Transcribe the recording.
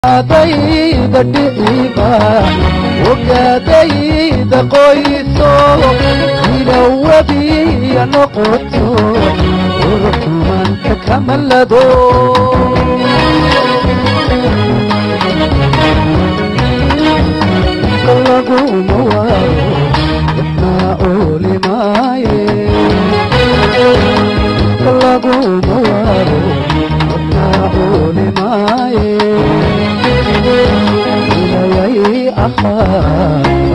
adayda dhiciba ogaadayda qoyso ilawabiya noqoto urxumanka kamalado laguma waaro wadnaa oolimaaye laguma waaro wadnaa oolimaaye ilayay ahaa